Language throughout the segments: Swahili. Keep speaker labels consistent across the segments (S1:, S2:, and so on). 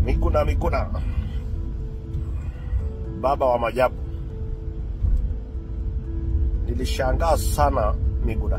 S1: Miguna Miguna, baba wa majabu. Nilishangaa sana Miguna,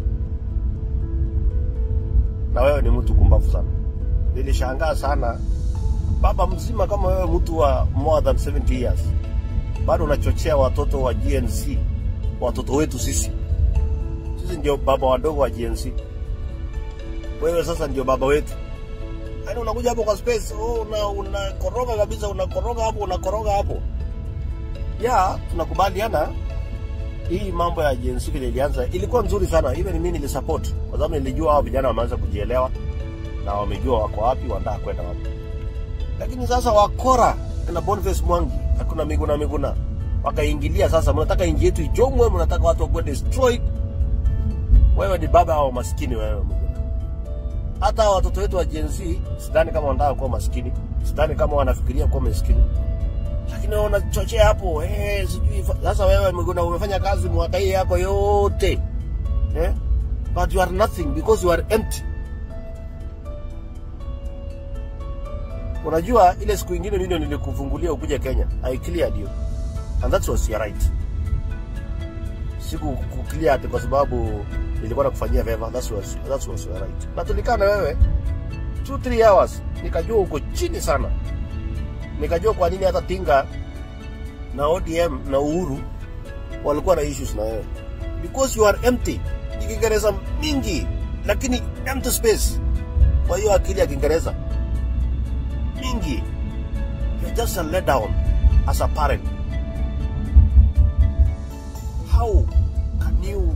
S1: na wewe ni mtu kumbavu sana. Nilishangaa sana baba mzima kama wewe, mtu wa more than 70 years, bado unachochea watoto wa GNC, watoto wetu sisi. Sisi ndio baba wadogo wa GNC, wewe sasa ndio baba wetu. Yaani unakuja hapo kwa space, oh, una unakoroga kabisa, unakoroga hapo, unakoroga hapo. Ya, tunakubaliana hii mambo ya jinsi vile ilianza ilikuwa nzuri sana. Even mimi nilisupport kwa sababu nilijua hao vijana wameanza kujielewa na wamejua wako wapi, wanataka kwenda wapi. Lakini sasa wakora na Boniface Mwangi hakuna Miguna Miguna wakaingilia. Sasa mnataka inji yetu ichomwe, mnataka watu wakuwe destroyed. Wewe ni baba wa maskini wewe Miguna hata hawa watoto wetu wa Gen Z sidhani kama wanataka kuwa maskini, sidhani kama wanafikiria kuwa maskini, lakini wanachochea hapo eh, sijui fa- sasa. Wewe Miguna umefanya kazi mwaka hii yako yote eh? but you are nothing because you are empty. Unajua ile siku ingine mimi ndio nilikufungulia ukuje Kenya, I cleared you and that was your right. Siku kuclear ati kwa sababu nilikuwa nakufanyia favor, that was, that was your right. Na tulikaa na wewe 2 3 hours, nikajua uko chini sana, nikajua kwa nini hata Tinga na ODM na Uhuru walikuwa na issues na wewe because you are empty. Ni Kiingereza mingi lakini empty space. Kwa hiyo akili ya Kiingereza mingi, you're just a let down as a parent. How can you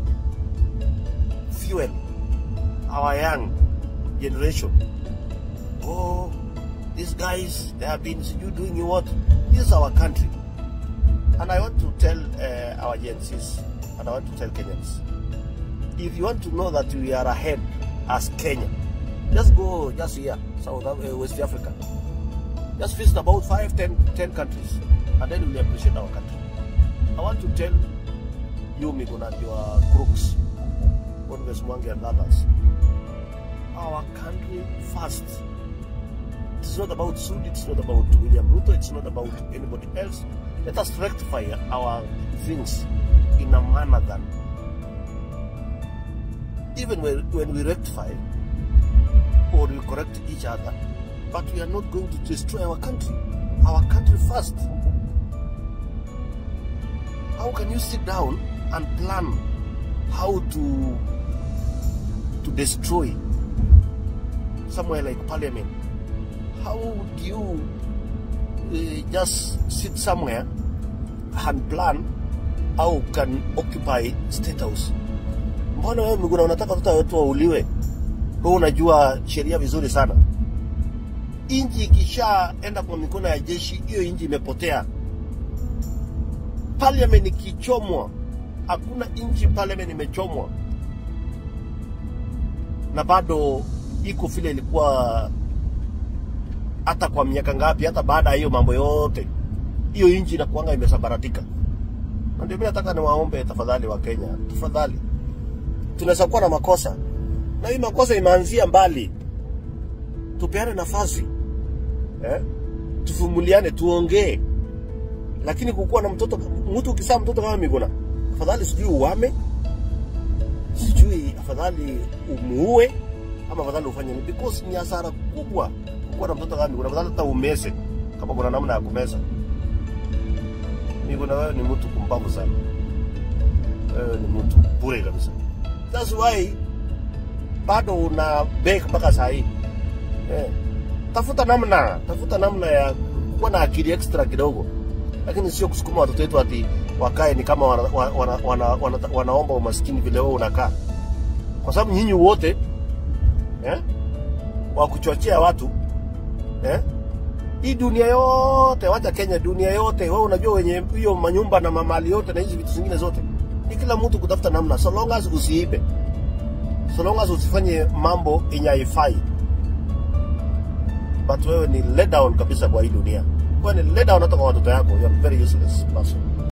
S1: fuel our young generation. Oh, these guys, they have been you doing you what? This is our country. And I want to tell uh, our Gen Zs, and I want to tell Kenyans, if you want to know that we are ahead as Kenya, just go just here, South Af- uh, West Africa. Just visit about five, ten, ten countries, and then you'll appreciate our country. I want to tell you, Miguna, and your crooks, Boniface Mwangi and others, our country first. It's not about Sudi, it's not about William Ruto, it's not about anybody else. Let us rectify our things in a manner that even when, when we rectify or we correct each other, but we are not going to destroy our country. Our country first. How can you sit down and plan how to to destroy somewhere like parliament? How do you uh, just sit somewhere and plan how can occupy state house? Mbona wewe Miguna unataka watoto wetu wauliwe? Wewe unajua sheria vizuri sana. Inji ikishaenda kwa mikono ya jeshi, hiyo inji imepotea. Parliament ikichomwa, hakuna inchi parliament imechomwa na bado iko vile ilikuwa hata kwa miaka ngapi, hata baada ya hiyo mambo yote, hiyo inchi inakuanga imesambaratika. Na ndio mimi nataka niwaombe tafadhali, wa Kenya, tafadhali, tunaweza kuwa na makosa na hii makosa imeanzia mbali, tupeane nafasi eh? Tuvumuliane, tuongee, lakini kukuwa na mtoto mtu ukizaa mtoto kama Miguna, afadhali sijui uwame, sijui afadhali umuue ama afadhali ufanye nini, because ni hasara kubwa kuwa na mtoto kama Miguna. Afadhali hata umeze kama kuna namna ya kumeza. Miguna, wewe ni mtu kumbavu sana, wewe ni mtu bure kabisa. That's why bado una beg mpaka saa hii eh. Tafuta namna, tafuta namna ya kuwa na akili extra kidogo, lakini sio kusukuma watoto wetu ati wakae ni kama wana, wana, wana, wana, wanaomba umaskini vile wewe unakaa, kwa sababu nyinyi wote eh, wa kuchochea watu eh, hii dunia yote, wacha Kenya, dunia yote, wewe unajua wenye hiyo manyumba na mamali yote na hizi vitu zingine zote, ni kila mtu kutafuta namna, so long as usiibe, so long as usifanye mambo yenye haifai but wewe ni let down kabisa kwa hii dunia. Wewe ni let down hata kwa watoto yako. You are very useless person.